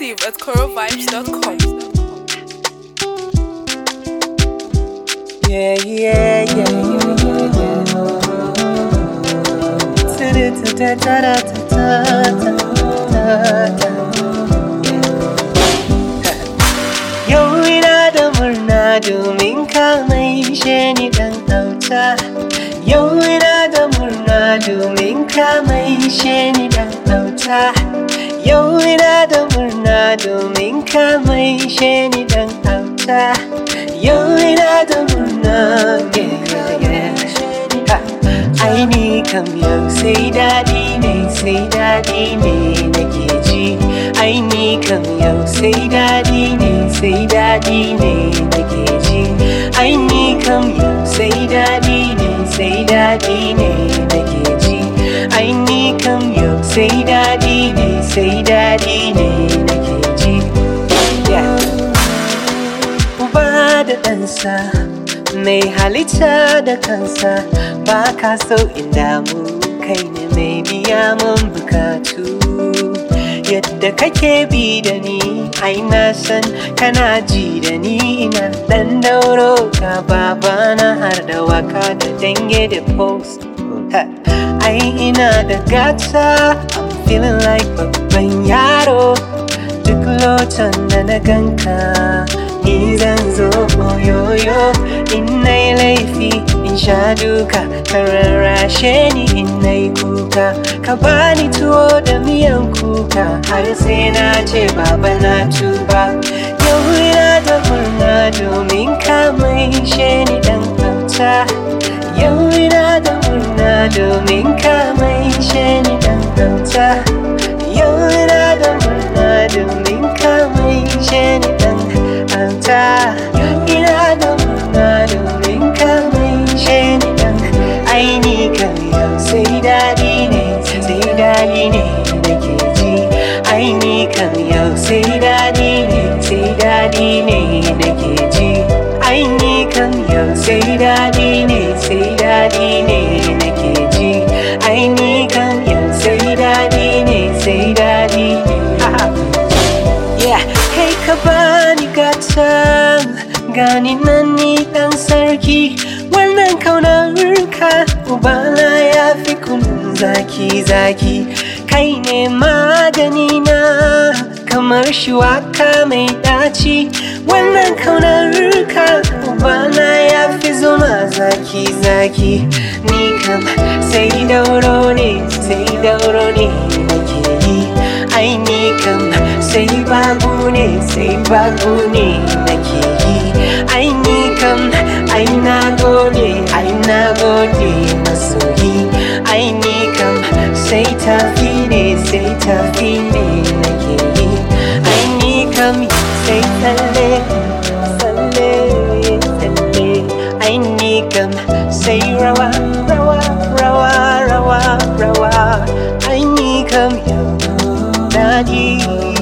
exclusive at corovibes.com. Yeah, yeah, yeah, yeah, yeah, yeah. Ta-da-ta-ta-ta-ta-ta-ta-ta. Yau ina da murna domin ka maishe ni dan auta. Yau ina da murna domin ka maishe ni dan auta. Yau ina da murna domin ka maishe ni dan auta. Yau ina da murna, yeah, yeah, yeah. Ha. Ai ni kam yau sai daɗi ne, sai daɗi ne nake ji. Ai ni kam yau sai daɗi ne, sai daɗi ne nake ji. Ai ni kam yau sai daɗi ne, sai daɗi ne nake ji. Ai ni kam yau sai daɗi ne, sai daɗi ne nake ji. Yeah. uba da ɗansa mai halitta da kansa ba ka so in damu kai ne mai biya mun bukatu yadda kake bi da ni ai na san kana ji da ni ina ɗan dauro ka babana har da waka da dange da post Ha, ai ina da gata I'm feeling like babban yaro duk lotan da na ganka ni zan zo oyoyo in na yi laifi in sha duka ka rarrashe ni in na yi kuka ka bani tuwo da miyan kuka har sai na ce baba na tuba yau ina da murna domin ka maishe ni dan auta yau ina da murna domin ka maishe ni dan auta yau ina da murna domin ka maishe ni dan auta ina da murna domin ka maishe ni dan aini kan yau sai daɗi ne sai daɗi ne nake ji aini kan yau sai daɗi ne sai daɗi ne nake ji aini kan yau sai daɗi ne sai daɗi ne nake ji aini kan yau sai daɗi ne sai daɗi ne Yeah, kai ka bani gata gani nan ni dan sarki wannan kaunarka ubana ya fi kunun zaki zaki kai ne magani na kamar shuwaka mai daci wannan kaunarka ubana ya fi zuma zaki zaki ni kam sai dauro ne sai dauro ne nake yi ai ni kam sai babu ne sai babu ne nake yi ai ni kam ai na gode ai na gode masoyi ai ni kam sai tafi ne sai tafi ne nake yi ai ni kam sai tsalle tsalle tsalle ai ni kam sai rawa rawa rawa rawa rawa ai ni kam yau daɗi